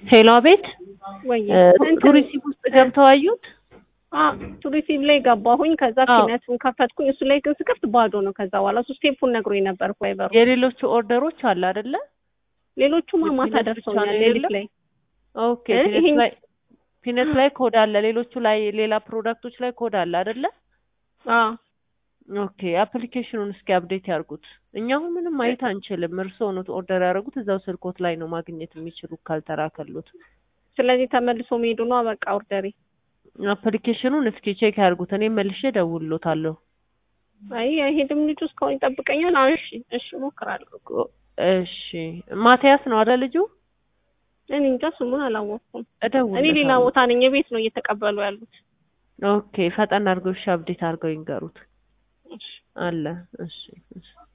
ሄሎ ቤት ወይ ቱሪሲም ውስጥ ገብተው አዩት? ቱሪሲም ላይ ገባሁኝ። ከዛ አዎ። ፊነቱን ከፈትኩኝ። እሱ ላይ ግን ስከፍት ባዶ ነው። ከዛ በኋላ እሱ ስቴፑን ነግሮኝ ነበር ቫይበሩ። የሌሎቹ ኦርደሮች አለ አይደለ? ሌሎቹማ ማታ የፊነት ብቻ ደርሰውኛል ነው ሌሊት የሌለው? ላይ ኦኬ እ ፒነት ይሄን- ላይ ፒነት ላይ ኮድ አለ። ሌሎቹ ላይ ሌላ ፕሮዳክቶች ላይ ኮድ አለ አይደለ? አዎ ኦኬ አፕሊኬሽኑን እስኪ አፕዴት ያርጉት። እኛ አሁን ምንም ማየት አንችልም። እርስዎ ነው ኦርደር ያደረጉት። እዛው ስልኮት ላይ ነው ማግኘት የሚችሉ ካልተራከሉት። ስለዚህ ተመልሶ መሄዱ ነው በቃ ኦርደሬ። አፕሊኬሽኑን እስኪ ቼክ ያርጉት። እኔ መልሼ ደውሎታለሁ። አይ አይሄድም ልጁ እስካሁን ይጠብቀኛል። አዎ እሺ እሺ እሞክራለሁ። እሺ ማቲያስ ነው አይደል ልጁ? እኔ እንጃ ስሙን አላወቅኩም። እኔ እደውልለታለሁ። ሌላ ቦታ ነኝ። የቤት ነው እየተቀበሉ ያሉት። ኦኬ ፈጠን አድርገው እሺ፣ አፕዴት አድርገው ይንገሩት። እሺ አለ እሺ እሺ